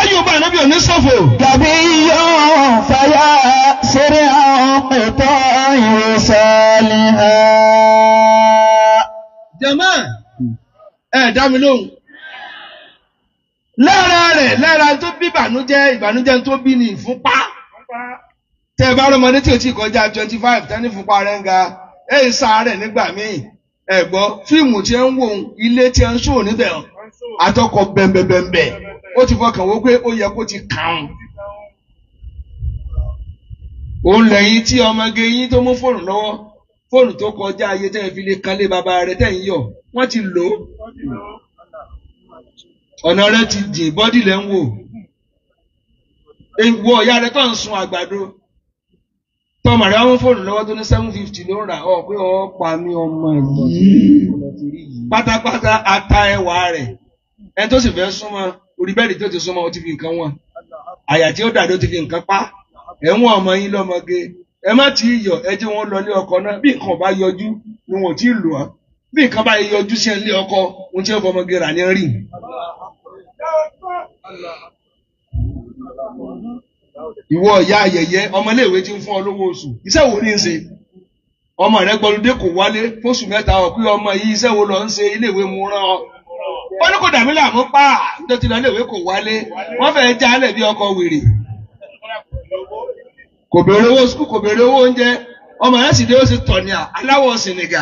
lẹ́yìn ọba ànábì òní ṣòfò. غبي فيا سرع قطاع صالحا jẹ̀mọ́ ẹ̀ dá mi lóhùn. lára rẹ̀ lára tó bí ìbànújẹ́ ìbànújẹ́ tó bí ní ìfúnpá. tẹ́ ẹ bá rọmọdé tí o ti kọjá twenty five tẹ́ ní ìfúnpá rẹ̀ ń ga ẹ̀ ń sáré nígbà míì. ẹ gbọ́ fíìmù tí ẹ ń wò ó ilé tí ẹ ń ṣòwò níbẹ̀ àtọkọ bẹ̀m̀bẹ̀m̀bẹ̀ ó ti fọkàn wó pé ó yẹ kó ti kàn án. òun lẹ́yìn tí ọmọge yín tó mú fóònù lọ́wọ́ fóònù tó kọjá ayé tẹ́ ẹ fi lè kanlé bàbá rẹ̀ tẹ́ ń yọ̀ wọ́n ti lò ó. ọ̀nà rẹ̀ ti jìn bọ́dì lẹ́ ń wò. ìwọ ìyá rẹ̀ tó ń sun àgbàdo. tọmọ rẹ̀ wọ́n mú fóònù lọ́wọ́ tó ní seven fifty ló ń rà ọ́ pé ọ́ pa mí ọmọ yìí. pátápátá ata ẹwà rẹ̀ ẹ tó sì fẹ́ súnmọ́ orí bẹ́ẹ̀dì tó ti súnmọ́ ó ti fi nǹkan wọn. àyà tí ó dàdó ti fi nǹkan pa ẹ̀wọ̀n ọmọ yín lọ́mọge ẹ má tí ì yọ ẹ jẹ́ wọn lọ ilé ọkọ náà bí nǹkan bá yọjú ni wọn ò tí ì lò á bí nǹkan bá yọjú sí ilé ọkọ ohun tí ó fọmọge rà ní rí. ìwọ ìyá ayẹyẹ ọmọléèwé ti ń fún ọ lówó oṣù iṣẹ́ wo ní í ṣe ọmọ rẹ gbọlúdé kò wálé fóṣù mẹ́ta ọ pé ọmọ yìí iṣẹ́ wo lọ ń ṣe iléèwé mu rán ọ ó ní kò dàmí làmú pa nítorí lọ iléèwé kò wálé wọ́n fẹ́ẹ́ jálẹ̀ bí ọkọ wèrè kò béèrè owó sukù kò béèrè owó oúnjẹ ọmọ yẹn sì dé ó sì tọ̀nìà aláwọ̀ sìnìgà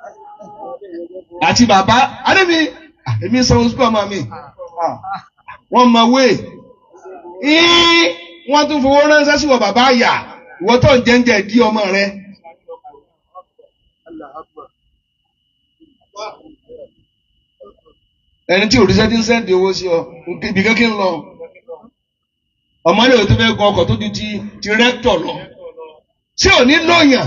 àti bàbá adémi èmi sanwó sukù ọmọ mi wọ́n mọ wé wọ́n tún fowó ránṣẹ́ sí wọ bàbá àyà ìwọ tó ń jẹ́ńjẹ́ di ọmọ rẹ. ẹni tí òrìṣẹ́ ti ń sẹ́ǹdì owó sí ọ ibi kékeré ń lọ ọmọdé ò tó fẹ́ gun ọkọ̀ tó ju ti ti rẹ́tọ̀ lọ ṣé ò ní lóyàn.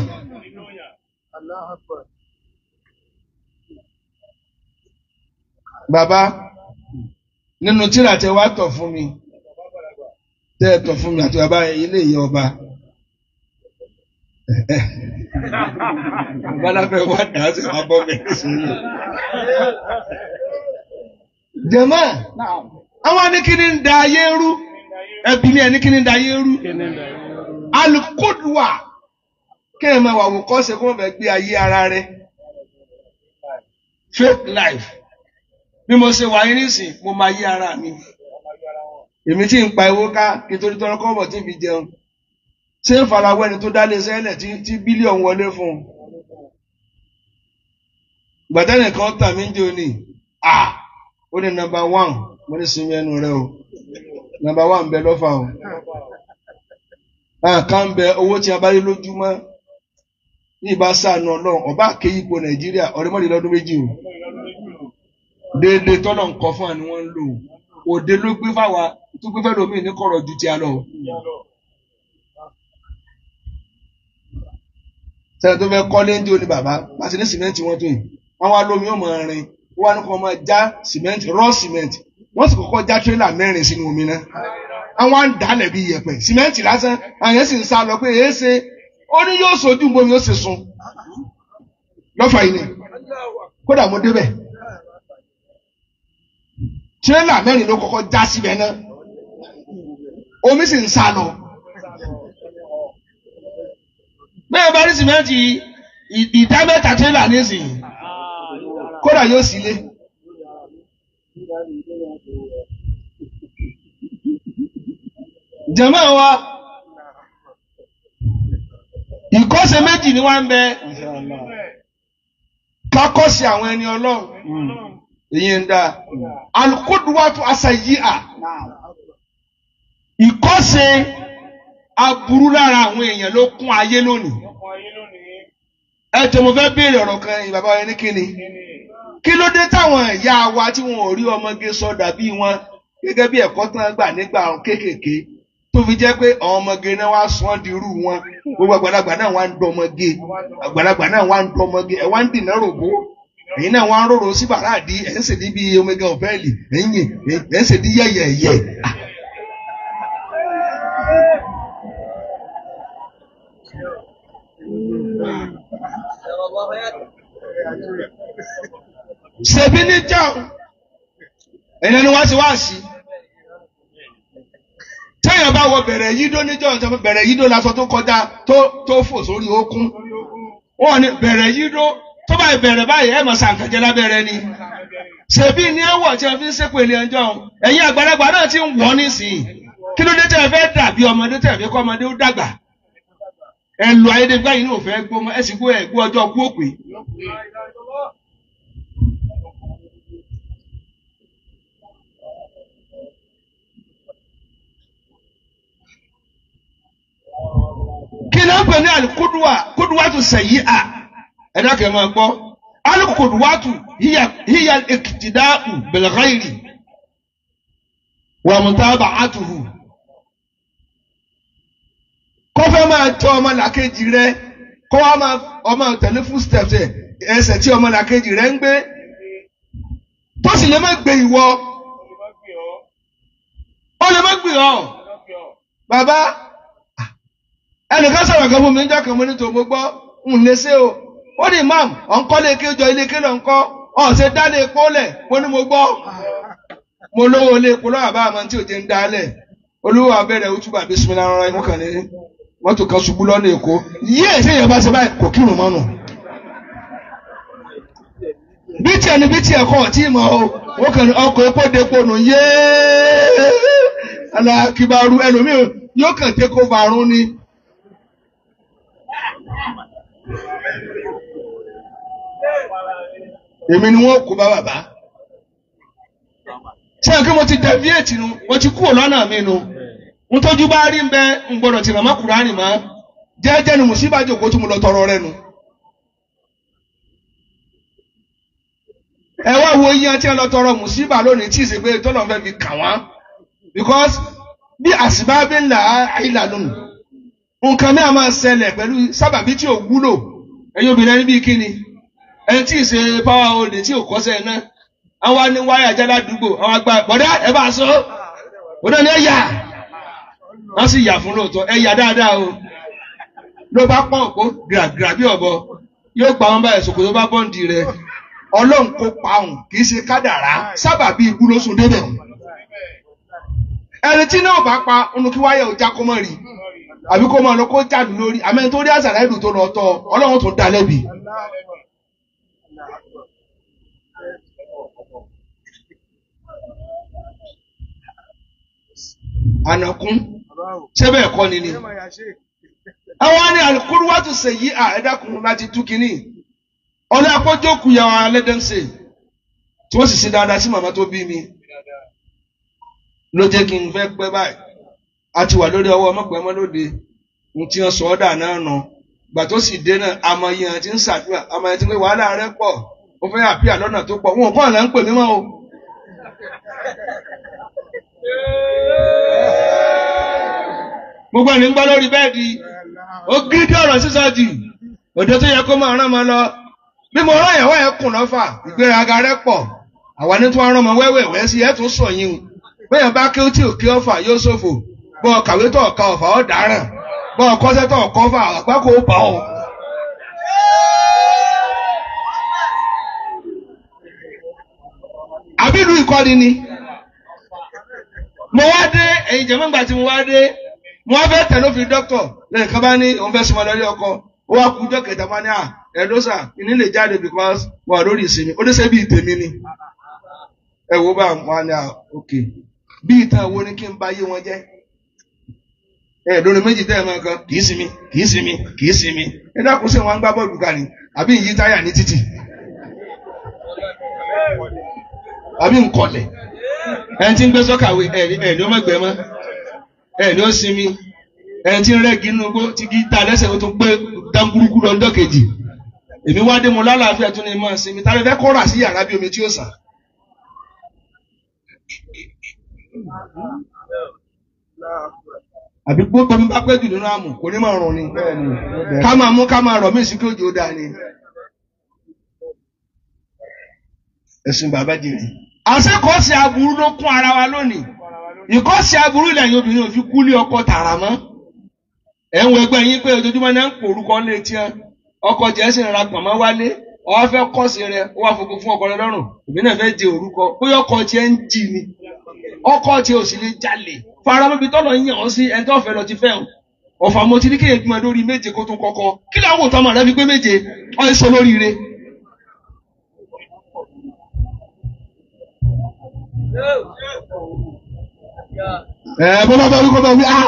bàbá nínú tíra tẹ wá tọ̀ fún mi tẹ ẹ tọ̀ fún mi àti bàbá ilé ìyá ọba bàbá láfẹ́ wá dà á sí wàá bọ́ mi nísìnyí. jẹ̀mọ́ àwọn anìkíní ń da ayé rú ẹbí ní ẹni kíni dayé rú alukodua kéèyàn máa wà wò kọ́sẹ̀ kó wọ́n fẹ́ gbé ayé ara rẹ̀ fake life bí mo ṣe wà yín nísìn mo máa yí ara mi èmi tí ń pa owó ká kí n torí tọrọ kọ́bọ̀ tí fi jẹun ṣé ń farawọ́ ẹni tó dálé sẹ́lẹ̀ tí bílíọ̀nù wọlé fún un gbàtẹ́nì kan tà mí ń jẹ́ òní ah ó ní nọ́mbà one mo ní sinmi ẹnu rẹ o nàmbà wà ń bẹ lọ́fà o àká ń bẹ owó tí a bá rí lójúmọ́ ní ìbá sànù ọlọ́run ọba àkéyí ipò nàìjíríà ọ̀rẹ́mọ́lẹ́ lọ́dún méjì o déédéé tọ́lọ̀ ń kọ́ fún àni wọ́n ń lò òde ló gbé fáwa tó gbé fẹ́ẹ́ lómi ní kọ̀rọ̀ ju ti a lọ. sẹ́ni tó fẹ́ kọ́lé ń dí oní bàbá pàṣẹ ní sìmẹ́ǹtì wọn tó yìí àwọn alómi ò mọ̀ rin wọ́n á ní kó máa já sìmẹ́ǹtì rọ́ sìmẹ́ǹtì wọ́n sì kọ́kọ́ já tírélà mẹ́rin sínú omi náà àwọn à ń dálẹ̀ bí iyẹ̀pẹ̀ sìmẹ́ǹtì lásán àwọn yẹn sì ń sá lọ pé èé ṣe ó ní yóò sojú bomi ó sì sun lọ́fà yìí ni kódà mo débẹ̀ tírélà mẹ́rin ló kọ́kọ́ já síbẹ̀ náà omi sì ń sá lọ. bẹ́ẹ̀ bá rí sìmẹ́ǹtì ìdá mẹ́ta tírélà nísìnyí kódà yóò sì lé. jẹ̀mọ́ wa ìkọ́sẹ̀ méjì ni wọ́n ń bẹ kákọ́sí àwọn ẹni ọlọ́run èyí ń dá alukoduwatu asayi'a ìkọ́sẹ̀ aburú lára àwọn èèyàn ló kún ayé lónìí ẹ tẹ mo fẹ́ béèrè ọ̀rọ̀ kan ìbàbá wa ní kíni kí ló dé táwọn ìyá wa tí wọn ò rí ọmọge sọ dàbí wọn gẹ́gẹ́ bí ẹ̀kọ́ tán gbà nígbà kéékèèké tó fi jẹ́ pé àwọn ọmọge náà wá sún ọ́ di irú wọn gbogbo àgbàlagbà náà wá ń dán ọmọge àgbàlagbà náà wá ń dán ọmọge ẹ̀ wá ń dìnnà rògbò ẹ̀yin náà wá ń rorò sí bàràdì ẹ̀ ń ṣe ní bí omega ọ̀fẹ́ẹ̀lì ẹ̀yìn ẹ̀ ń ṣe ní yẹ̀yẹ̀yẹ̀. ṣèbí ní jáun ẹ̀yin ni wọ́n ti wá sí téèyàn bá wọ bẹ̀rẹ̀ yídó níjọ́ ìjọba bẹ̀rẹ̀ yídó lásán tó kọjá tó tó fò sórí okun wọn ní bẹ̀rẹ̀ yídó tó bá bẹ̀rẹ̀ báyìí ẹ̀ mọ̀ sàǹkàjẹ́ lábẹ́rẹ́ ni ṣèbí ní ẹwọ tí wọn fi ń ṣépè ilé ẹjọ́ ẹ̀yin àgbàlagbà náà ti ń wọ nísìnyí kí ló dé tẹ́ ẹ fẹ́ dàbí ọmọdé tẹ́ ẹ fẹ́ kọ́ ọmọdé ó dàgbà ẹ lu ayédègbà yìí náà fẹ́ gbó ẹ sì gbó ẹ gbó ọjọ́ kú òpè. kí ló ń pè ní alikuduwa kuduwa tó sẹ̀yí à ẹ dákẹ́ máa gbọ́ alikuduwatu hiya hiya ikitidau bilghayri wa mutaba'atuhu kọfẹ máa tọ ọmọ làkejì rẹ kọ wá máa ọmọ tẹ̀lé footsteps ẹ ẹsẹ̀ tí ọmọ làkejì rẹ ń gbé tó sì lè má gbé ìwọ ó lè má gbé ọ bàbá ẹnìkan sọ̀rọ̀ kan fún mi níjọ́ kan mo ní tòun mo gbọ́ ń lè ṣe o ó ní imam ọ̀nkọ́lé kéjọ ilé kéjọ ńkọ́ ọ̀sẹ̀ dálé epo lẹ̀ mo ní mo gbọ́ mo lówó ilé epo lọ́wọ́ àbá àmọ́ tí òjé ń dálẹ̀ olówó abẹ́rẹ́ òtúbà bísímìlá rárá inú kan ní mọ́tò kan ṣubú lọ́nà èkó yíyẹ ìṣèyàn bá ṣe báyìí kò kírun mọ́nù. bí tiẹ̀ ni bí tiẹ̀ kọ́ ọ̀tí mọ́ o wọ́n kàn ní ọkọ̀ epo depo nù yéé alákìbárú ẹlòmíì yóò kàn tẹ́ kó varún ni. èmi ni wọ́n kó bá bàbá ṣé ẹ kí mo ti deviate nu mo ti kúrò lọ́nà mi nu n tójú bá rí mbẹ n gbọ́dọ̀ tìrọ mọ́ kúránì mọ́ jẹ́jẹ́ ni mùsíbà jòkó tí mo lọ tọrọ rẹ nu. ẹ wá wo iye tí ẹ lọ tọrọ mùsíbà lónìí tí ìsègbè tọ́lọ̀ fẹ́ fi kà wọ́n because bí àsìbábí ńlá àìlà lónìí nǹkan mi à máa ṣẹlẹ̀ pẹ̀lú sábàbí tí ò wúlò ẹ̀yin obìnrin ẹni bíi kíni ẹni tí ì ṣe power holding tí ò kọ́sẹ̀ náà àwọn ní wáyà jálá dùgbò àwọn àgbà bọ̀dá ẹ bá sọ bọ̀dá ni ẹ yà wọ́n sì yà fún lóòótọ́ ẹ yà dáadáa o ló bá pọ́n òpó gíràgírà bí ọ̀bọ yóò pa wọn báyìí sòkòtò bá bọ́ǹdì rẹ ọlọ́run kó pa òun kì í ṣe kádàrá sábà bí ikú ló sùn débẹ̀ ẹni tí náà bá pa ọ̀nà kí wáyà ọjà kó mọ̀ rí àbí kó máa lọ kó jáde lórí àmẹ́ni tó rí àṣàlá ìlú tó lọ tọ́ ọlọ́run tó dá lẹ́bi. ànàkún ṣé bẹ́ẹ̀ kọ́ ni ni. àwọn ní alukóruwátù sèyí à ẹ̀dákun láti tú kínní. ọ̀lẹ́ akọ́jọ́kù yà wà lẹ́dẹ̀ẹ́sẹ̀ tí wọ́n sì ṣe dáadáa sí màmá tó bí mi. ló jẹ́ kí n fẹ́ pẹ́ báyìí. a ti wà lórí ọwọ́ ọmọpẹ́ mọ́lódé n tí wọ́n sọ ọ́ dà náà nà. gbà tó sì dé náà amọ̀yẹ ti ń ṣàdúrà amọ̀yẹ ti ń pè wàhálà rẹ pọ̀ ó fẹ́ àpíà lọ́nà tó pọ̀ wọn ò kọ́ àlà ń pè mí mọ́ o. gbogbo ẹni ń gbọ́ lórí bẹ́ẹ̀dì ó gírídì ọ̀rọ̀ sísọ jù òde tó yẹ kó máa rán ọmọ lọ bí mo rán ìyàwó ẹ̀ kùn lọ́fà ìgbéraga rẹ pọ̀ àwa ní tí wọ́n rán ọmọ wẹ́wẹ́wẹ́ sí ẹ̀ tún sọ yín o bẹ́ẹ̀ bá kí ó tí ò kí ọ̀fà yóò ṣòfò bọ́ ọ kàwé tó ọ̀ka ọ̀fà ọ̀ dáràn bọ́ ọ kọ́sẹ́ tó ọ̀kọ́ fà àgbá kò bá ọ. àbí ìlú ìkọ́ni ni mo wá dé ẹ̀yin jẹ̀mọ́ ìgbà tí mo wá dé mo wá fẹ́ tẹ̀ ló fi dọ́kítọ̀ lẹ́yìn kan bá ní òun fẹ́ sọmọ lórí ọkọ ó wá kú ọjọ́ kẹta bá ní à ẹ̀dọ́sà ìní lè jáde because wà lórí ìsinmi ó dẹ́sẹ̀ bí ìtẹ̀mí ni ẹ wo bá wọn ní à ok bí ìtàn wo ni kí n bá yé wọn jẹ́ ẹ lórí méjì tẹ́ ẹ máa kan kì í sinmi kì í sinmi kì í sinmi ẹ dákun sí wọn gbá bọ́ọ̀lù kan ni àbí ìyí táyà ní títì àbí nkọlẹ̀ ẹni tí ń gbé sọ́kàwé ẹ̀ ní ó mọ̀gbẹ́ mọ́ ẹ̀ ní ó sinmi ẹni tí ń rẹ́gì inú gbó tí kì í ta lẹ́sẹ̀ ó tún gbé dáńgúrúkú lọ ọjọ́ kejì èmi wá dé mo lálàáfíà tún ní mọ́ sinmi tá a lè fẹ́ kọ́ra sí yàrá bí omi tí ó sàn. àbí gbogbo mi bá pẹ́ jù nínú àmù kò ní máa rùn ni ká máa mú ká máa rọ̀ mí sí kí òjò dáa ni. ẹ̀sìn bàbá jèrè. àṣekọ̀ọ́sì aburú ló kún ara wa lónìí ìkọ́sì aburú ilẹ̀ yìí obìnrin ò fi kú lé ọkọ tààrà mọ́. ẹ̀ ń wo ẹgbẹ́ yín pé ojoojúmọ́ náà ń pò orúkọ lé tiẹ́ ọkọ jẹ́ sì ń ra pọ̀nmọ́ wálé ọwọ́ fẹ́ kọ́sì rẹ ó wá fògo fún ọkọ rẹ lọ́rùn èmi náà fẹ́ jẹ orúkọ bóyá ọkọ tiẹ̀ ń jì ni ọkọ tiẹ̀ ò sì lè jalè faramọ́bi tọ́lọ̀ ń yàn ọ́ sí ẹni tó fẹ́ lọ ti fẹ́ o ọ̀fà mo ti ní kéèyàn gbọ́n lórí méje kó tún kọ́kọ́ kí ni àwọn òtọ́mọ̀ rẹ fi pé méje ọ̀ ń sọ lóríire. ẹ bọ́lá bá wí kọ́ bá wí á.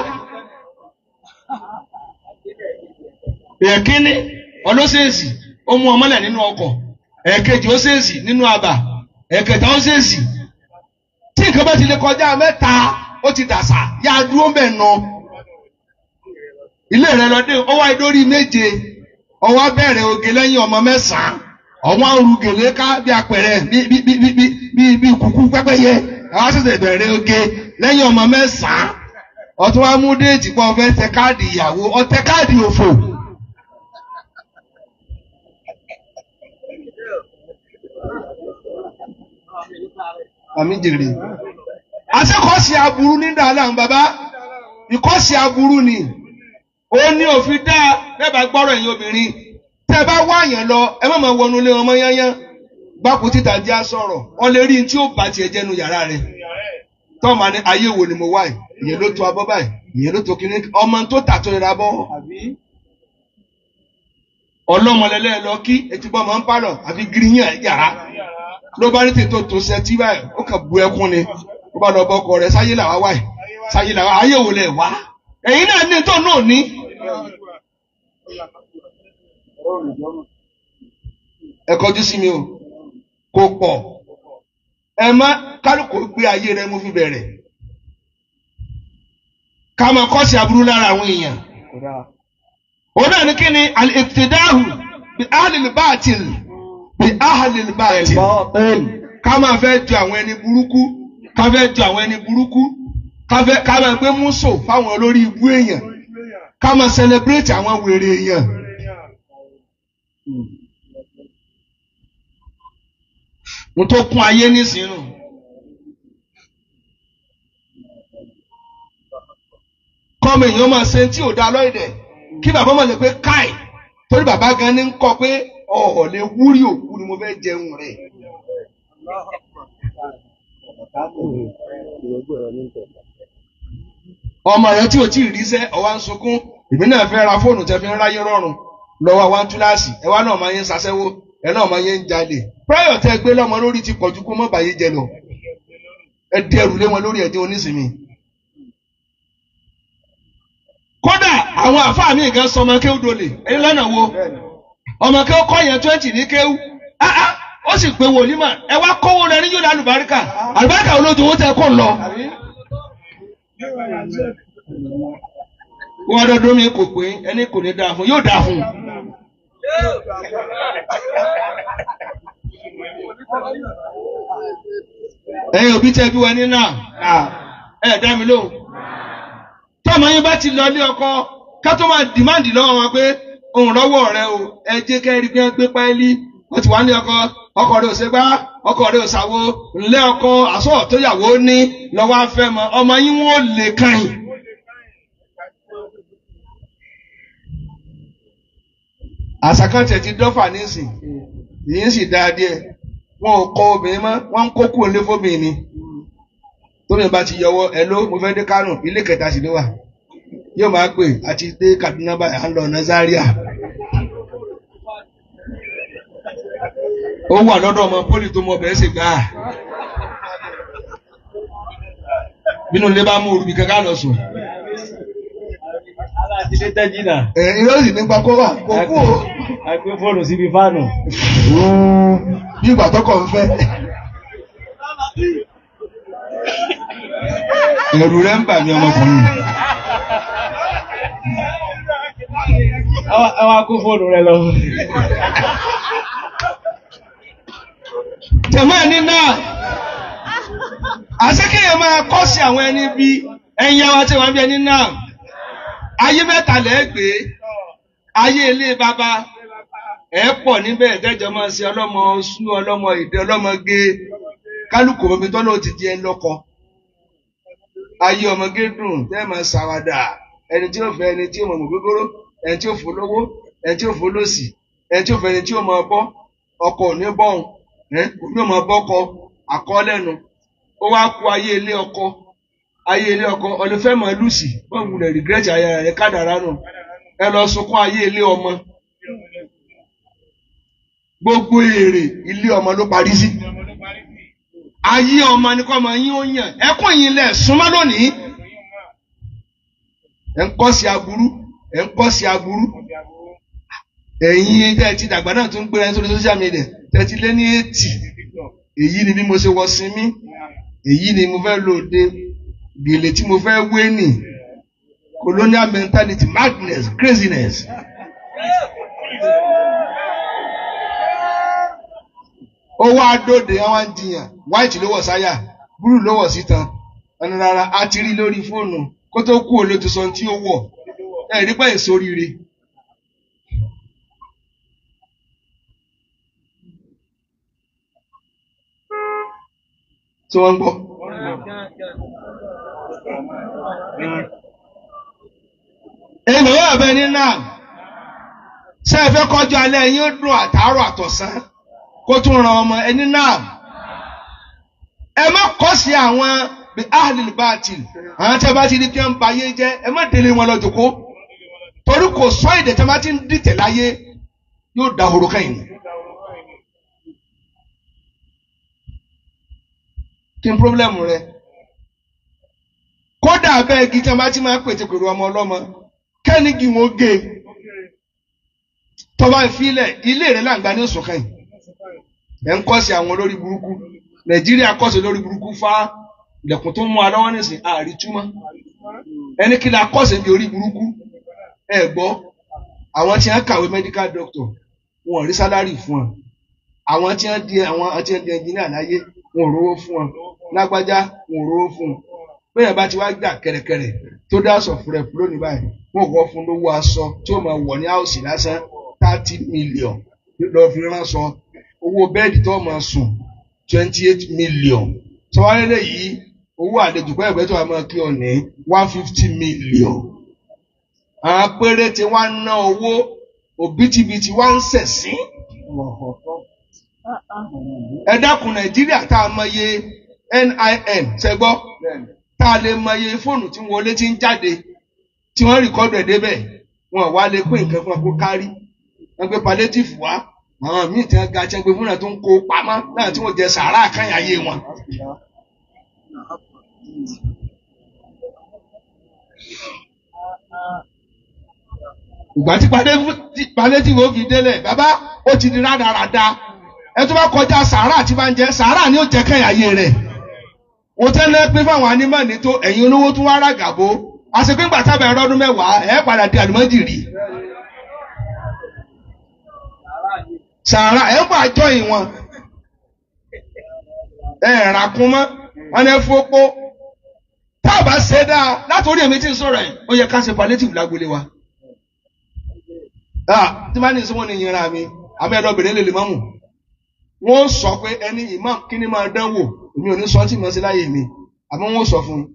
èkínní ọlọ́sẹ̀ẹ̀sì ó mú ọmọlẹ̀ nínú ọkọ̀ ẹ̀ẹ̀kejì ó ṣèèsì nínú àbà ẹ̀ẹ̀kẹta ó ṣèèsì tí nǹkan bá ti lè kọjá mẹ́ta ó ti dàsà yá a dúró mbẹ̀ nà ilé rẹ lọ dé ó wá dórí méje ọwọ́ bẹ̀rẹ̀ oge lẹ́yìn ọmọ mẹ́sàn-án ọwọ́ ń ru gèlè ká bí apẹ̀rẹ̀ bí bí bí bí bí bí kúkú pẹ́pẹ́yẹ àwọn ṣẹ̀ṣẹ̀ bẹ̀rẹ̀ oge lẹ́yìn ọmọ mẹ́sàn-án ọtún wá mú déètì pọ̀ fẹ́ tẹ káàdì ìyàwó ọtẹ káàdì òfò. àmì jèrè. àṣekọ̀ọ́sì aburú ní dáadáa bàbá ìkọ́sì aburú ni ó ní òfin dá lẹ́bàá gbọ́rọ̀ ẹ̀yin obìnrin tẹ́ ẹ bá wá àyàn lọ ẹ má máa wọnú ilé ọmọ yányán gbáko títà jẹ́ àsọ̀rọ̀ wọ́n lè rí ní tí ó bá tiẹ̀ jẹ́nu yàrá rẹ̀ tọ́ọ̀mà ní ayé wo ni mo wá yìí ìyẹn ló to abọ́ báyìí ìyẹn ló to kíní ọmọ tó tà tó rira bọ́ ọlọ́mọlẹ́lẹ́ lọ kí etí bọ́ máa ń pálọ̀ àfi gíríyàn yàrá ló bá ní tètò tó sẹtí báyìí ó kàn bu ẹkún ni ó bá lọ bọ ọkọ rẹ̀ sáyé làwa wáyìí sáyé làwa ayé wo lẹ̀ wá ẹ̀yin náà ní tó náà ní. ẹ kọjú sí mi o kò pọ̀ ẹ má kálukú gbé ayé rẹ mú fi bẹ̀rẹ̀ ká máa kọ́ sí aburú lára àwọn èèyàn òun náà ní kí ni al-ibtidahu bi ahlil batil bi ahlil batil ká máa fẹ́ ju àwọn ẹni burúkú ká fẹ́ ju àwọn ẹni burúkú ká fẹ́ ká máa gbé múso fáwọn olórí ibú èèyàn ká máa celebrate àwọn wèrè èèyàn. mo tó kún ayé nísìnyí kọ́mọ èèyàn máa ṣe tí ò dá lọ́ọ̀dẹ̀ kí bàbá máa lè pé káì torí bàbá gan ni ń kọ pé ọ̀ọ́ lè wúrí òkú ni mo fẹ́ jẹun rẹ̀. ọmọ rẹ tí o tí ì ríṣẹ́ ọwá ń sunkún èmi náà fẹ́ ra fóònù tẹ fi ń ráyé rọrùn lọ́wọ́ àwa ń túláàsì ẹwà náà máa ń ṣaṣẹ́wó ẹ náà máa ń jalè pírẹ́yọ̀ tẹ gbé lọ́mọ lórí ti pọ̀jù kó mọ́ bàyé jẹ lọ ẹ dẹrù lé wọn lórí ẹ̀dín onísìnmi. kódà àwọn àfáà mi nǹkan sọ ọmọ kéwú dolè ẹni lọ́nà wo ọmọ kéwú kọ́ yẹn twenty ní kéwú ó sì pé wòlímà ẹ wá kówó rẹ ní yóò dá àlùbáríkà àlùbáríkà olóòtú owó tẹ kó lọ wọ́n dọ́dún mi kò pé ẹni kò ní dáa fún yóò dáa fún. ẹ̀yin òbí tẹ́ bí wọn ní náà ẹ dá mi lóhùn. tọ́mọ yín bá ti lọ ilé ọkọ ká tó máa dìmáàdì lọ́wọ́ wọn pé òun lọ́wọ́ rẹ o ẹ jẹ́ kẹ́rì bí wọ́n gbé páálí wọ́n ti wá ní ọkọ ọkọ rẹ ò ṣe gbá ọkọ rẹ ò ṣàwo ńlẹ́ ọkọ àsọ tó yàwó ní lọ́wọ́ afẹ́ mọ ọmọ yín wọ́n lè kàn yín. àṣàkántẹ̀ ti dọ́fà nísìn yìí sì dáa díẹ̀ wọn ò kọ obìnrin mọ́ wọ́n ń kó kúrò ní fóbìnrin ni tóbi bá ti yọwọ́ ẹ ló mo fẹ́ dé Kánò ilé kẹta sì ló wà yóò máa pè àti dé Kaduna báyìí à ń lọ ọ̀nà Zaria. ó wà lọ́dọ̀ ọmọ pólì tó mọ bẹ̀rẹ̀ sì gbà á bínú ilé bá mú orúbi kankan lọ sùn. Aláàtìlé tẹ́jìnà. ẹ irọ́ sì nípa kó wà kó kú o. A gbé fóònù síbi fáànù. bí ìgbà tọkọ ń fẹ́. ẹ̀rù rẹ̀ ń bà mí ọmọkùnrin. Ẹ wá kó fóònù rẹ lọ. tẹ̀mọ́ ẹni náà àṣekèyàn máa kọ́ sí àwọn ẹni bí ẹ̀yin àwọn tí wọ́n bí ẹni náà ayé mẹ́ta lẹ́gbẹ̀ẹ́ ayé ilé bàbá ẹ̀ pọ̀ níbẹ̀ ìtẹ́jọ́ máa ṣe ọlọ́mọ sú ọlọ́mọ ìdẹ ọlọ́mọ gé kálukú omi tọ́lọ́ ti di ẹ lọ́kọ ayé ọmọge dùn tẹ́ máa ṣàwàdà ẹni tí ó fẹ́ ẹni tí ó mọ̀ mọ̀ gbogbooro ẹni tí ó fò lówó ẹni tí ó fò lòsì ẹni tí ó fẹ́ ẹni tí ó máa bọ́ ọkọ ò ní bọ́hùn ẹ òní ọmọ bọ́kọ àkọọ́lẹ́nu ó wá kú ayé ilé ọkọ ayé ilé ọkọ ọlọfẹ mọ lùsì wọn wulẹ̀ rìgírẹ́tì ayé rẹ̀ kádàrá nù ẹ lọ sunkún ayé ilé ọmọ gbogbo èrè ilé ọmọ ló parí sí ayé ọmọ ni kọ́ ọmọ yín ó yàn ẹkún yín lẹ̀ súnmọ́ lónìí ẹ̀ ń kọ́ sí aburú ẹ̀ ń kọ́ sí aburú ẹ̀yin tẹ́ ẹ ti dàgbà náà tún gbéra sórí social media tẹ́ ẹ ti lé ní eighty èyí ni bí mo ṣe wọ sinmi èyí ni mo fẹ́ lò dé gèlè tí mo fẹ́ wé nì colonial mentality madness craziness. ó wá dóde àwọn jiyàn white ló wọ̀ sáyà blue ló wọ̀ sítan ẹnu rárá a ti rí lórí fóònù kó tó kú òun ló ti sọ ohun tí ó wọ̀ ẹ̀ rí pẹ́ èso rire. tí wọ́n ń gbọ́. èmi ò bẹ ní náà ṣé ẹ fẹ́ kọjú alẹ́ yín ó dùn àtàárọ̀ àtọ̀sán kó tún ran ọmọ ẹni náà. ẹ má kọ́ sí àwọn bí ahlil batil àwọn tí a bá ti rí kí wọ́n ba ayé jẹ́ ẹ má délé wọn lọ́jọ́ kó torí kò sọ èdè tí a bá ti ń dìtẹ̀ láyé yóò dahoro kẹ́yìn. kí n pírọ́blẹ́mù rẹ. kódà bẹ́ẹ̀ igi tí wọ́n bá ti máa pètè pèrò ọmọ ọlọ́mọ kẹ́ni kí wọ́n gé e. tọ́ba ìfilẹ̀ ilé rẹ̀ làǹgbá ní oṣù kan yìí. ẹ̀ ń kọ́sí àwọn olórí burúkú nàìjíríà kọ́sí olórí burúkú fá ilẹ̀kùn tó ń mú alọ́wọ́ nísìn àárí túmọ̀. ẹni kí la kọ́sí ní orí burúkú ẹ gbọ́ àwọn tí wọ́n kàwé medical doctor wọn ò rí sálárì fún wọn àwọn tí wọ́n di àwọn tí wọ́n di engineer láyé wọn ò rówó fún wọn lágbájá wọn ò rówó fún wọn bẹ́ẹ̀ bá ti wá gbà kẹ̀rẹ̀kẹ̀rẹ̀ tó dá aṣọ fúnrẹ̀ fún lónìí báyìí wọn kò fún lówó aṣọ tí ó máa wọ̀ ní áùsì lásán thirty million lọ́ọ́ fi ránṣọ owó bẹ́ẹ̀dì tó máa sùn twenty eight million sọwárẹ́lẹ̀ yìí owó àlejò pẹ́ ìgbẹ́ tó wà máa kí ọ ní one fifty million àwọn péréte wá ń ná owó òbítíbitì wá ń sẹ̀sín ẹ dákun nàìjíríà tá a mọye NIN ṣẹgbọ́ tá a lè mọye fóònù tí wọlé tí ń jáde tí wọ́n rìkọ́dù ẹ̀ débẹ̀ wọn wá lè pín nǹkan fún ẹ kó kárí wọ́n gbé palliative wá àwọn míì tí wọ́n ga ṣẹ́ gbé fúnra tó ń kó pamọ́ náà tí wọ́n jẹ sàárà àkànyàyé wọn. ìgbà tí palliative ó fi délẹ̀ bàbá ó ti di rádaràda ẹ tó bá kọjá sàárà tí bá ń jẹ sàárà ni ó jẹ kẹyàyé rẹ wọ́n tẹ́lẹ̀ pé fáwọn anímọ̀ọ́nì tó ẹ̀yin olówó tún wá ràgàbó àṣepéǹgbà tábà ẹ̀rọ ọdún mẹ́wàá ẹ̀ padà di àlùmọ́jìrì sàárà ẹ̀ ń pa àjọ ìwọ̀n ẹ̀ ràkún mọ́ wọn ẹ̀ fọ́pọ́ tá a bá ṣe dáa látòrí èmi tí ń sọ̀rọ̀ ẹ̀ ó yẹ ká ṣe palliative lágbolé wa tí bá ní sọ wọn ní ìyẹn mi àmì ẹ̀dọ́ bèrè lè lè mọ́mù wọ́n sọ pé ẹni imam kí ni máa dánwò èmi ò ní sọ tí mo ṣe láyè mi àmọ́ wọ́n sọ fún un.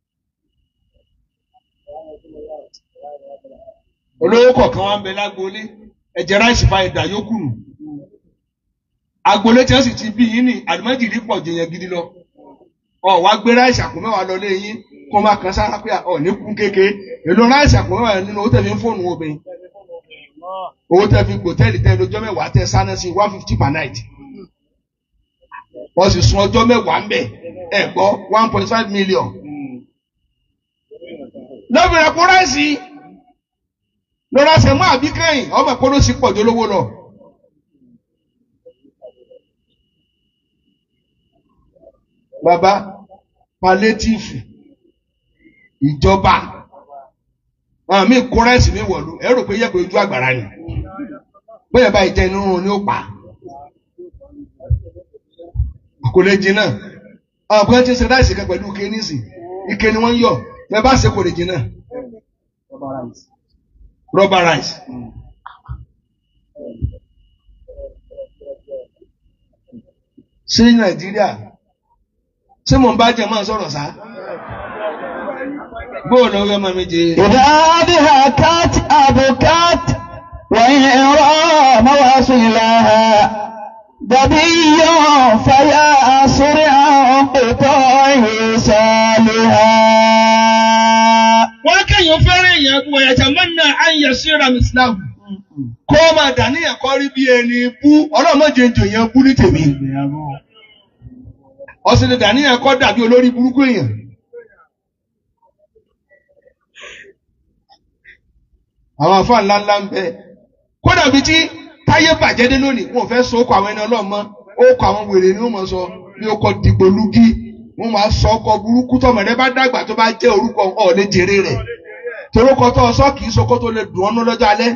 olówó kọ̀ọ̀kan wá ń bẹ lágboolé ẹ̀jẹ̀ ráìsì fa ìdá yókù nù. agboolé tí wọ́n sì ti bí yín ní àdìmọ́jìrì pọ̀ jẹ̀yàn gidi lọ. ọ̀ wá gbé ráìsì àpò mẹ́wàá lọ lé yín kó máa kan sára pé ọ̀ ní kún kéke èlò ráìsì àpò mẹ́wàá nínú owó tẹ̀lé fóònù obìnrin. owó tẹ̀ fi gbòtẹ́ẹ̀lì tẹ̀ lójọ́ mẹ́wàá tẹ̀ sáná sí one fifty per night wọ́n sì sun ọjọ́ mẹ́wàá ń bẹ̀ ẹ̀ gbọ́ one point five million. lọ́bìnrin ẹ̀kọ́ ráìsì lọ́ra ṣe mú àbí kẹ́yìn ọmọ ẹ̀kọ́ ló sì pọ̀ jù lówó lọ. bàbá palétífù ìjọba àwọn míì kó ráìsì mi wọ̀lú ẹ rò pé yẹ́pẹ̀ ojú àgbàrá ni bóyá báyìí jẹ́ inú ni ó pa kò lè jiná àwọn kan ti ṣe ráìsì kan pẹ̀lú ike nísì ike ni wọ́n ń yọ bẹ́ẹ̀ bá ṣe kò lè jiná rubber rice. sí nàìjíríà ṣé mò ń bá jẹ máa sọ̀rọ̀ sá bóòlù ọ̀rẹ́ ọmọ mi jẹ. إذا بهكت أبكت وإن رام وصلها ظبي فيا سرعا قطاعه صالحا wọ́n kẹ́yìn fẹ́ràn èèyàn gbọ́ ẹ̀jẹ̀ mọ́nà àyè síra mìsílámù kó o máa dàníyàn kọ́ rí bí ẹni bú ọlọ́mọdé ń jòyàn bú ní tèmi ọ̀sìn lè dàníyàn kọ́ dàbí olórí burúkú èèyàn. àwọn afá ńlá ńlá ń bẹ kódà bíi tí táyé bàjẹ́ dé lónìí wọn ò fẹ́ sọ ọkọ̀ àwọn ẹni ọlọ́mọ ó kọ àwọn wèrè ni wọ́n mọ̀ sọ bí ó kọ dìgbòlugi wọ́n máa sọ ọkọ̀ burúkú tọmọ rẹ bá dàgbà tó bá jẹ́ orúkọ ọ̀ lè jèrè rẹ̀ torókọ tó ọsọ kì í sọ kó tó lè dùn ọ́nú lọ́jọ́ alẹ́.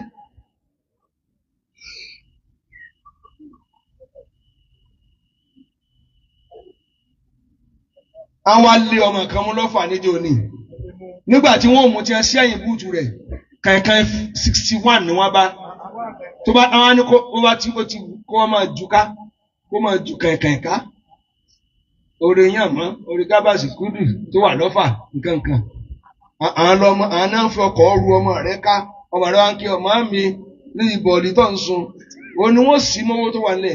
àwọn alẹ́ ọmọ kan mú lọ́fà níjó ni nígbà tí wọ́n mú tí wọ́n sí ẹ̀yìn búùtù rẹ̀ kankan sixty one ni wọ́n bá tó bá àwọn ni kó wọ́n bá tí ó ti kó wọ́n máa ju ká kó máa ju kankan ká orí yàn mọ́ orí gábàsì kúdù tó wà lọ́fà nkankan àwọn lọmọ àwọn náà ń fi ọkọ̀ ru ọmọ rẹ̀ ká ọmọ rẹ̀ wá ń kí ọmọ mi ní ìbọ̀lì tó ń sun òun ni wọ́n sì mọ́wọ́ tó wà nílẹ̀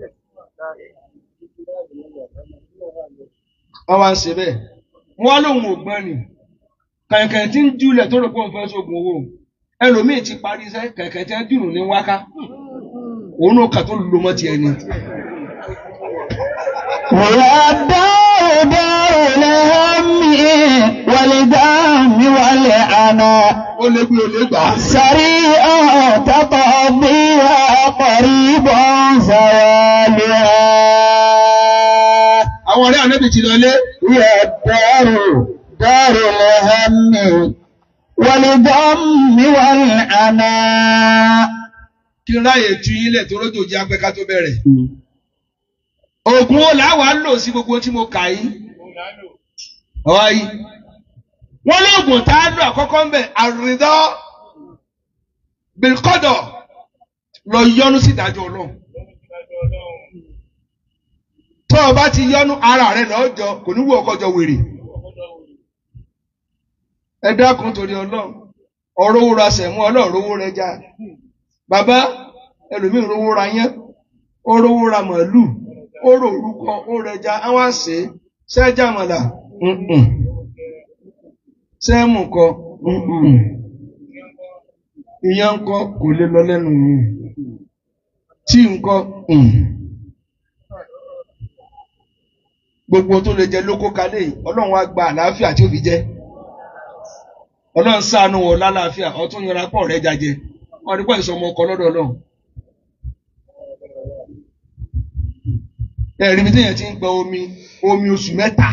wọ́n wá ń ṣe bẹ́ẹ̀ wọ́n lóun ò gbọ́n ni kẹ̀kẹ́ tí ń júlẹ̀ tó rò pé òun fẹ́ sógun owó ẹlòmíì ti parí iṣẹ́ kẹ̀kẹ́ tí ń dùnú ní wáká òun náà kà tó lo mọ́ tiẹ̀ ni. ويا الدار دار الهم والدم والعناء ó lé bí olè gbà á. سريعا تقضيها قريبا زوالها àwọn ọ̀rẹ́ ànábì ti lọlé هي الدار دار الهم والدم والعناء kí n ráyè tu yín lẹ̀ tó lójó jẹ́ apẹ́ká tó bẹ̀rẹ̀. oògùn wo làwa lò sí gbogbo tí mo kà yín. ọ̀wá yìí. wọ́n lóògùn tá a lò àkọ́kọ́ ń bẹ̀ àrídọ́ bìkọ́dọ̀ lọ yọnu sí ìdájọ́ ọlọ́run. tó o bá ti yọnu ara rẹ lọ́jọ́ kò ní wù ọkọ̀ jọ wèrè. ẹ dákun torí ọlọ́run ọ̀rọ̀ owó ra sẹ̀mú ọlọ́run owó rẹ já. bàbá ẹlòmíì rówó ra yẹn ó rówó ra màálù ó rò orúkọ ó rẹja àwọn àṣẹ sẹ́jà mọ̀là sẹ́mù kọ ìyẹn ń kọ kò lè lọ lẹ́nu mi tí ń kọ gbogbo tó lè jẹ lóko kalẹ̀ yìí ọlọ́run wá gba àlàáfíà tí ó fi jẹ́ ọlọ́run ṣàánú wọ lálàáfíà ọtún yọra pọ̀ rẹ̀ jajẹ wọn ní pọ̀ ìsọmọ ọkọ lọ́dọ̀ ọlọ́run. ẹ̀rí bí téèyàn ti ń gba omi omi oṣù mẹ́ta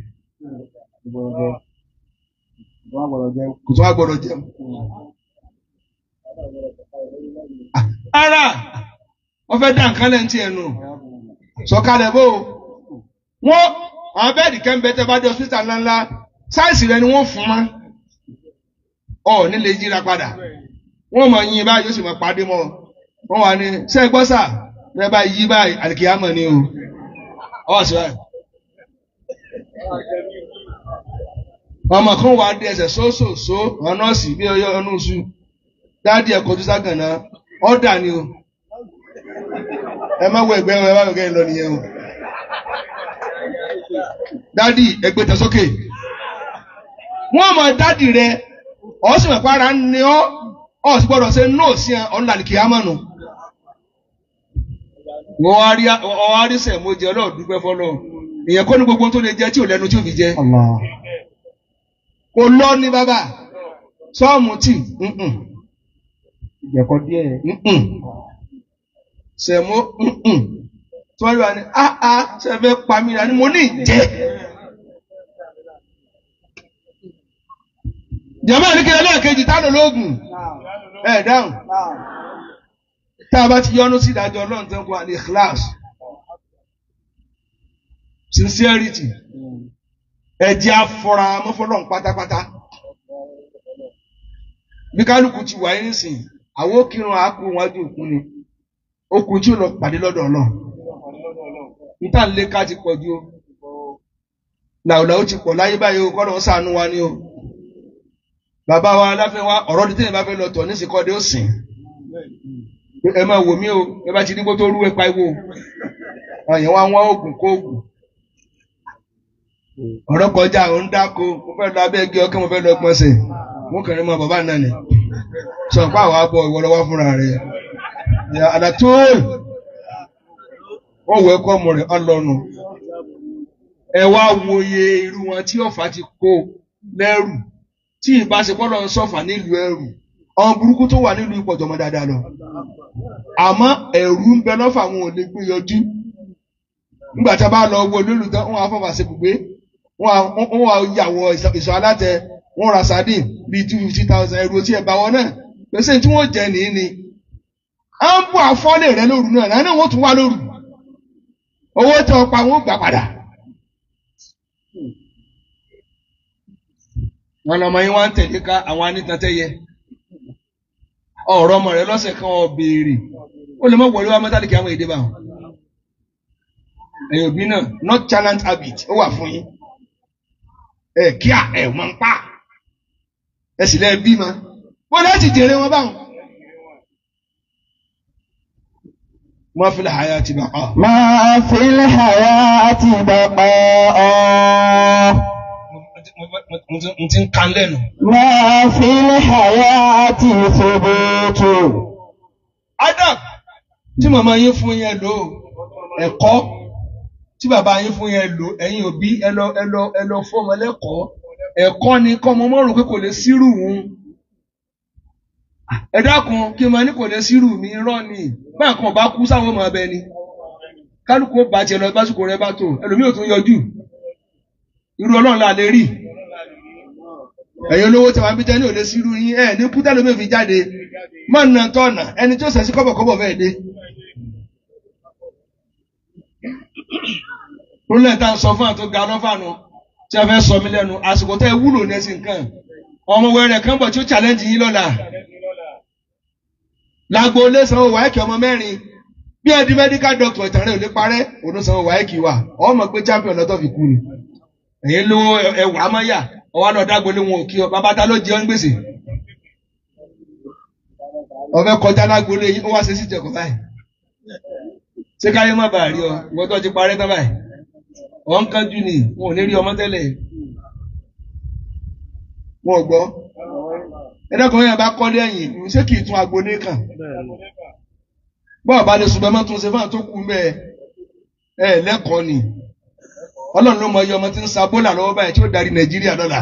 kò tó wá gbọ́dọ̀ jẹun. ara wọ́n fẹ́ dá nǹkan lẹ́yìn tí ẹ̀ nù sọ̀kalẹ̀ bó wọ́n àwọn bẹ́ẹ̀dì kẹ́ńbẹ́ tẹ́ bá dé hospital ńláńlá sáìsì rẹ ni wọ́n fún ma ọ̀ nílé yíra padà wọ́n mọ̀ yín báyìí yóò sì mọ̀ pàdé mọ́ wọ́n wà ní sẹ́gbọ́sà rẹ bá yí báyìí àlìkìyàmọ̀ ni o ọ sọ ẹ ọmọ kan wà á di ẹsẹ̀ sósòsó àwọn nọ́ọ̀sì bí ọyọ ọnù oṣù dáàdi ẹ kọjú ságànná ọdà ni o ẹ má wọ ẹgbẹ́ ẹ má wọ ẹgbẹ́ lọ nìyẹn o dáàdi ẹgbẹ́ tẹ sókè wọn mọ dáàdi rẹ ọ sì mọ para ni ọ ọ sì gbọ́dọ̀ ṣe nóòsì ẹ ọ̀nà àlìkìyàmọ̀ nù wọ́n wá rí wọ́n wá rí sẹ̀mó jẹ ọlọ́run dúpẹ́ fọlọ́ ìyẹn kọ́ ní gbogbo tó lè jẹ tí ò lẹ́nu tí ò fi jẹ. kò lọ ní bàbá sọ́ọ̀mù tì ìjẹ̀kọ́ díẹ̀. sẹ̀mó tí wọ́n rí wa ní áá sẹ́fẹ́ pa mí ni mo ní ìjẹ́. jàmbá ní kílẹ̀ lẹ́ẹ̀kejì táwọn ológun ẹ̀ dáhùn tá a bá ti yọnu sí ìdájọ́ ọlọ́run tó ń kó àlè class sincerity ẹ̀jẹ̀ afọ́ra mọ́fọ́lọ́n pátápátá bí kálukú ti wáyé nísìnyí àwọn òkìrun àákú wájú òkú ni okùn tí ò lọ pàdé lọ́dọ̀ ọlọ́run níta ń lé ká ti pọ̀ ju o làwùlàwù ti pọ̀ láyé báyìí o kọ́dọ̀ ń sànú wa ni o bàbá wa aláfẹ́ wa ọ̀rọ̀ dídé bá fẹ́ lọ tọ̀ nísìkọ́dé ó sìn ẹ máa wò mí o ẹ bá ti ní kó tó rú ẹ pa iwo àyàn wá wọ́n oògùn kó oògùn ọ̀rọ̀ kọjá ò ń dáko mo fẹ́ lọ abẹ́ igi ọkẹ́ mo fẹ́ lọ gbọ́nsẹ̀ mo kàn ní mọ bàbá náà ni sọ pé àwọn abọ ìwọ lọ́wọ́ fúnra rẹ̀ àdàtúl wọ́n wọ ẹ̀kọ́ ọmọ rẹ̀ ọlọ́nu ẹ wá wòye irú wọn tí ọ̀fà ti kó lẹ́rù tí ìbáṣepọ̀ lọ ń sọ̀fà nílùú ẹrù ọmọ burúkú tó wà nílùú ìpọ̀jọ́ mọ́ dáadáa lọ àmọ́ ẹ̀rù ń bẹ lọ́fà wọn ò lè gbé yọjú nígbà tí a bá lọ wo lólu tán wọn á fọwọ́ ṣe gbùgbé wọn á wọn á yàwọ ìsọ alátẹ wọn ra sardine bíi two fifty thousand ẹrù tí ẹ bá wọn náà pèsè tí wọn jẹ nìyí ni à ń bọ àfọlé rẹ lóru náà náà wọn tún wá lóru owó tí wọn pa wọn gbà padà. wọn lọmọ yín wá ń tẹ̀lé ká àwọn anítàntẹ́yẹ ọ̀rọ̀ ọmọ rẹ lọ́sẹ̀ kan ọ̀ béèrè ó lè mọ̀ wọlé wa mọ́tàlì kí àwọn èdè bá wọn ẹ̀yin òbí náà not challenge habit ó wà fún yín ẹ kíá ẹ máa ń pa ẹ sì lẹ bí ma wọn lọ ti jèrè wọn báwọn. ما في الحياة بقاء ما في الحياة بقاء mo ti ń kan lẹ́nu. ما في الحياة ثبوت Adam tí màmá yín fún yẹn lò ẹ̀kọ́ tí bàbá yín fún yẹn lò ẹ̀yin òbí ẹ lọ ẹ lọ ẹ lọ fún ọmọ lẹ́kọ̀ọ́ ẹ̀kọ́ ni kọ́ ọmọ mọ́rùn pé kò lè sírù òun. ẹ dákun kí n máa ní kò lè sírù mi irọ́ ni báyà kan bá kú sáwọn ọmọ abẹ ni kálukú ó bàjẹ́ lọ básìkò rẹ bá tó ẹlòmíì ò tún yọjú irú ọlọ́run là lè rí ẹ̀yin olówó tí wàá bí jẹ́ ní òde sírú yín ẹ̀ ní kúta lómi fi jáde má nà tọ́nà ẹni tí ó sẹ̀ sí kọ́bọ̀kọ́bọ̀ fẹ́ẹ́ dé. rúlẹ̀ tá a sọ fún àtó ga lọ́fàánù tí a fẹ́ sọ mí lẹ́nu àsìkò tẹ́ ẹ wúlò ní ẹsìn nǹkan ọmọ wẹrẹ kan bọ̀ tí ó challenge yín lọ́la. lágbo ilé sanwó wáìkì ọmọ mẹ́rin bí ẹ di medical doctor ìtàn rẹ̀ ò lè parẹ́ òun sanwó wáìkì wà ọmọ pé champion lọ́tọ̀ fi kú ni. ẹ̀yin lówó ẹwà amáyà ọwọ́ náà dágbolé wọn ò kí ọ bàbá ta ló jẹ ọ́ ń gbèsè. ọbẹ̀ kọjá lágbolé yín ó wá ṣe sí ìjẹ̀kọ̀ báyìí. ṣé káyé má bàa rí ọ ìwọ́n tó ti parẹ́ tán báyìí. ọ̀ ń kánjú ni wọn ò ní rí ọmọ tẹ́lẹ̀. wọn ò gbọ́. ẹ̀dọ́kùnrin yẹn bá kọ́lé ẹ̀yìn ṣé kì í tún agbolé kàn. bọ́ọ̀ bá lè sùnbẹ́ mọ́ tún ṣe fún àtúnkù mẹ́ ẹ̀ lẹ́kọ̀ọ́ ni ọlọ́run ló mọ iye ọmọ tí ń sa bólà lọ́wọ́ báyìí tí ó darí nàìjíríà lọ́la.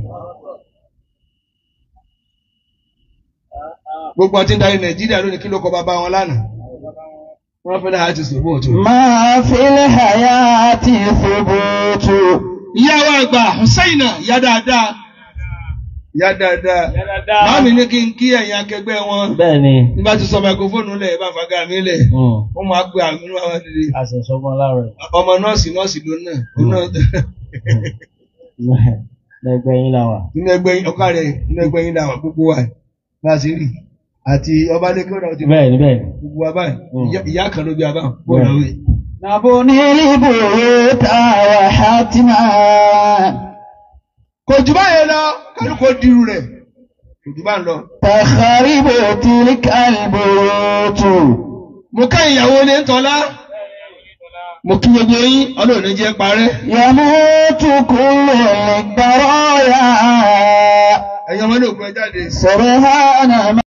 gbogbo ọtí ń darí nàìjíríà lónìí kí ló kọ bàbá wọn lánàá wọn fẹ́ láti ti sòbò tó. ما في الحياة ثبوت ìyá wa àgbà Hùsáìnà ìyá dáadáa ìyá dáadáa màámi ní kí n kí ẹ̀yin akẹgbẹ́ wọn bẹ́ẹ̀ ni nígbà tí sọ máikrófóònù lẹ̀ bá fagá mi lẹ̀ wọ́n máa pe àmì ní àwọn dìde àṣẹṣọmọ láàrẹ ọmọ nọ́ọ̀sì nọ́ọ̀sì ló náà ó náà lẹgbẹ yín làwà. nínú ẹgbẹ́ yín ọkà rẹ̀ nínú ẹgbẹ́ yín làwọn gbogbo wa bá a ṣe rí àti ọbalẹ́kẹ́ ọ̀dà ọ̀tí bẹ́ẹ̀ ni bẹ́ẹ̀ ni. gbogbo wa báyìí Mm. ìyá- ìyá kan ló bí a báyìí bọ́ọ̀lù àwọn yìí. نبني البيوت وحتما kò jù báyẹn lọ kálukó dirú rẹ̀ kò jù bá ń lọ. تخرب تلك البيوت mo ká ìyàwó ilé ń tọ́lá mo kí gbogbo yín ọlọ́run ní jẹ́ parẹ́ يموت كل البرايا ẹ̀yin ọmọdé òkú ẹ jáde. سرهان